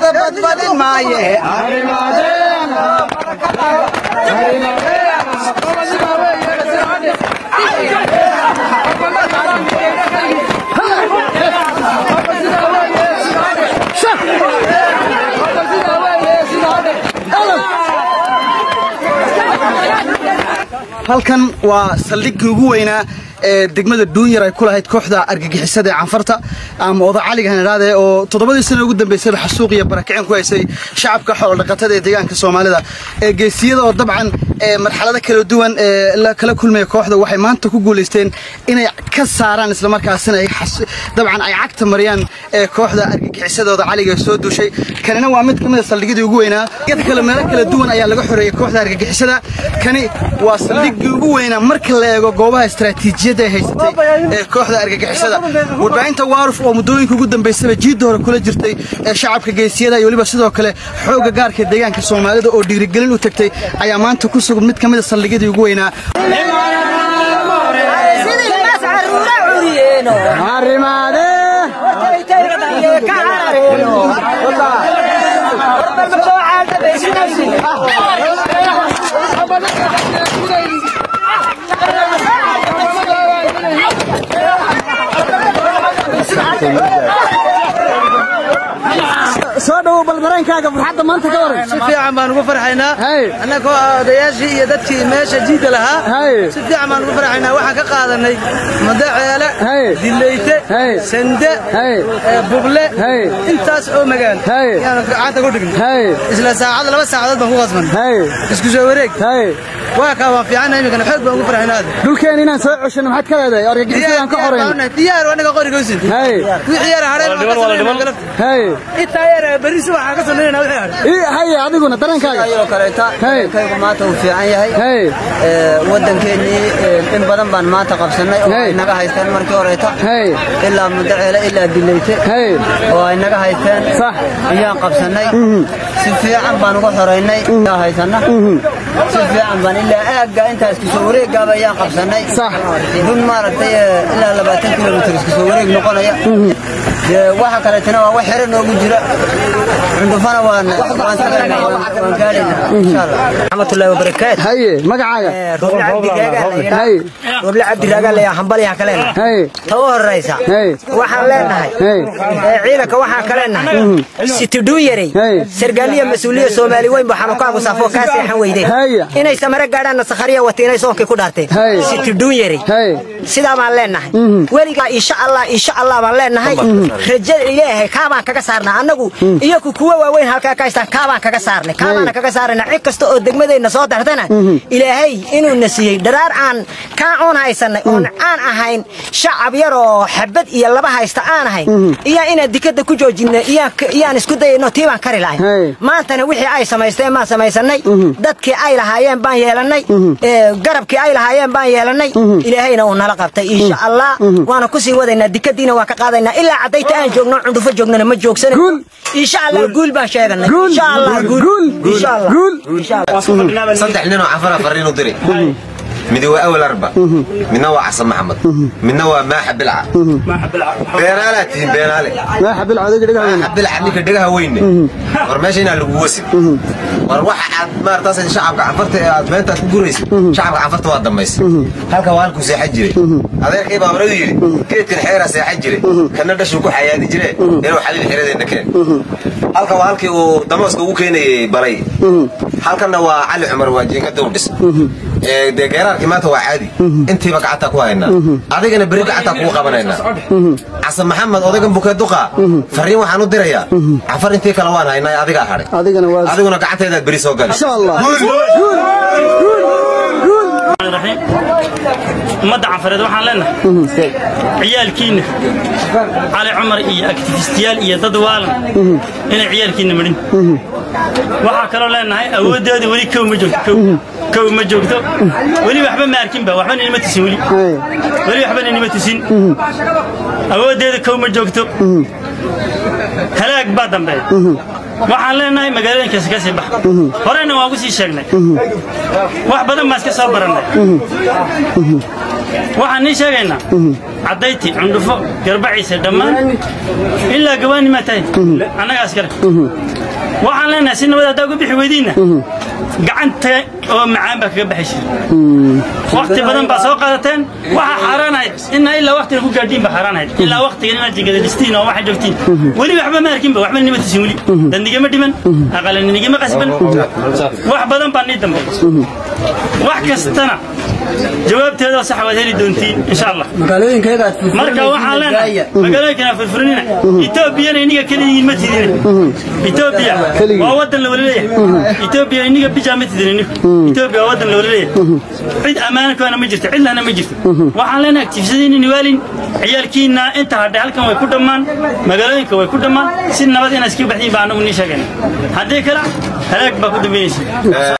laga badbadin maaye halkan waa saldhiggii ugu weynaa ee degmada duunyar ay ku lahayd kooxda argagixisada ee canfarta ama oda caliga hanidhaade oo toddobadii sana ugu dambaysayba xasuuq iyo barakicin ku haysay shacabka xoolodhaqatada ee deegaanka soomaalida ee geesiyada oo dabcan ee marxalado kala duwan ee la kala kulmaya kooxda waxay maanta ku guulaysteen inay ka saaraan islamarkaasina ay dabcan ay cagta mariyaan ee kooxda argagixisada oda caliga soo duushay kanina waa mid ka mid a saldhigyadii ugu weynaa yad kale meelo kala duwan ayaa laga xoreeyay kooxda argagixisada kani waa saldhiggii ugu weynaa marka la eego goobaha istaraatiijiyadda ay haysatay ee kooxda argagixisada warbaahinta waaruf oo muddooyinka ugu dambaysaba jiidda hore kula jirtay ee shacabka geesiyada iyo weliba sidoo kale xoogga gaarka deegaanka soomaalida oo dhiirigelin u tagtay ayaa maanta ku sugan mid ka mid a saldhigyadii ugu weynaa soo dhawow bal dareenkaaga farxadda maanta ka waran si fiican baan ugu farxaynaa annagoo odayaashii iyo dadkii meesha jiidda lahaa si fiican baan ugu farxaynaa waxaan ka qaadanay madaceele dileyte sande bugle intaas oo magaal yaan gacanta ku dhignay isla saacad laba saacadood baan ku qasbanay isku soo wareeg waa kaa waan fiicanna iminkana xoog baan ugu farxaynaa dhulkeen inaan soo ceshano maxaad ka leedahay argagixisadaan ka xoreyn diyaar anaga qoriga usin wixii yara hadheen intaa yara berri subaxa ka samaynayna wixii hadheen haye adiguna dareenkaaga ayoo kaleeta kaygu maanta uu fiican yahay waddankeennii in badan baan maanta qabsannay oo ay naga haysteen markii horeeta ilaa mudaceele ilaa dileyte oo ay naga haysteen ayaan qabsannay si fiican baan uga xoraynay haysanna si fiican baan ilaa aagga intaa isku soo wareeggaaba ayaan qabsannay run maaragtay ilaa labaatan kilomitir isku soo wareeg noqonaya waxa kaleetana waa wax xero noogu jira cundufana waan waan gaadhaynaa insha allah raxmatullaahi wabarakaatu haye magacaaga roble cabdiraagaa roble cabdiraagaa leeyahay hambalyaha ka leenahay ta u horraysa waxaan leenahay ciidanka waxaan ka leenahay situdhuun yarey sargaaliya mas-uuliya soomaali weyn waxaanu ka agusaafoo kaa seexan weydeen inay samare gaadhaanna sakhariya wata inay soonkii ku dhaarteen situdhuun yarey sidaa baan leenahay weligaa insha allah insha allah baan leenahay rajada ilaahay kaabaan kaga saarnaa annagu iyaku kuwa waaweyn halkaa ka haystaan kaabaan kaga saarnay kaabaana kaga saarayna cid kasta oo degmadeenna soo dartana ilaahay inuuna siiyey dharaar aan kaa oon haysanay oon aan ahayn shacab yar oo xabad iyo laba haysta aan ahayn iyaa inaan dikadda ku joojinay iyaan isku dayayno tii baan kari lahay maantana wixii ay samaysteen baan samaysanay dadkii ay lahaayeen baan yeelannay garabkii ay lahaayeen baan yeelannay ilaahayna uu nala qabtay insha allah waana kusii wadaynaa dikadiina waan ka qaadaynaa ilaa caddayta aan joogno cundhufo joognana ma joogsan insha allah guul baan sheeganay insha allah guul insha allah saddex ninoo cafara fariinu diri midi waa awal arba midna waa xasan maxamed midna waa maaxa bilca beenaalaa tihiin beenaale maaxa bilca adiga dhigaha weyne bilca ninka dhegaha weyne war meesha inaa lagu wasin war waxa aad maartaas shacabka cafarta ee aad beentaad ku guraysid shacabka cafarta waa dambaysa halka waa halkuu seexan jiray adeerkay baa horadu yidhi geedkan xeeraa seexan jiray kana dhashuu ku xayaadi jire inuu xaliil xeradeenna keen halka waa halkii uu damooska ugu keenayay balay halkanna waa cali cumar waa jiinkada u dhis dee geeraarkii maanta waa caadi intiiba gacantaa ku haynaa adigana beri gacantaa kugu qabanaynaa xasan maxamed odaygan bukee duqa fariin waxaan u dirayaa cafar intii kale waan haynaa adigaa hadhay adiguna gacanteedaad beri soo gali ummadda canfareed waxaan leenahay ciyaalkiinna cali cumar iyo aktifistiyaal iyo dad waalan inay ciyaalkiinna marin waxaa kaloo leenahay awooddeeda weli kow ma joogto kow ma joogto weli waxba ma arkinba waxba ninima tusin weli weli waxba ninima tusin awooddeeda kow ma joogto halaag baa dambeeya waxaan leenahay magaalooyinkaasi ka sii bax horena waan ku sii sheegnay wax badan baan iska soo barannay waxaan nii sheegaynaa caddayti cundhufo garbaciisa dhammaan ilaa gawaani maa tahay annagaas kale waxaan leenahay si nabad haddaa uga bixi weydiinna gacanta oo macaan baa kaga baxaysa wakti badan baa soo qaadateen waxaa xaaraan ahayd inaa ilaa waktiga ku gaadhiin baa xaaraan ahayd ilaa waktigan inaad jigadalistiin oo waxaa joogtiin weli waxba ma arkinba waxba nima tusin weli dandigama dhiman aqalanigama qasban wax badan baa nii dambe wax kastana jawaabteedoo sax waad heli doontiin insha allah marka waxaan leenahay magaalooyinkana furfurinina etoobiyana iniga keliyiin ma tidine etoobiya waa wadan la wala leeyahay etoobiya iniga bijaa ma tidin inigu etoobiya waa wadan la wala leeyahay cid ammaana koona ma jirto cid lahna ma jirto waxaan leenahay aktifisadiina niwaalin ciyaalkiina inta hadhay halkan way ku dhammaan magaalooyinka way ku dhammaan si nabad inaad iska baxdiin baa anagu nii sheegayna haddii kale halaag baa ku dambaynaysa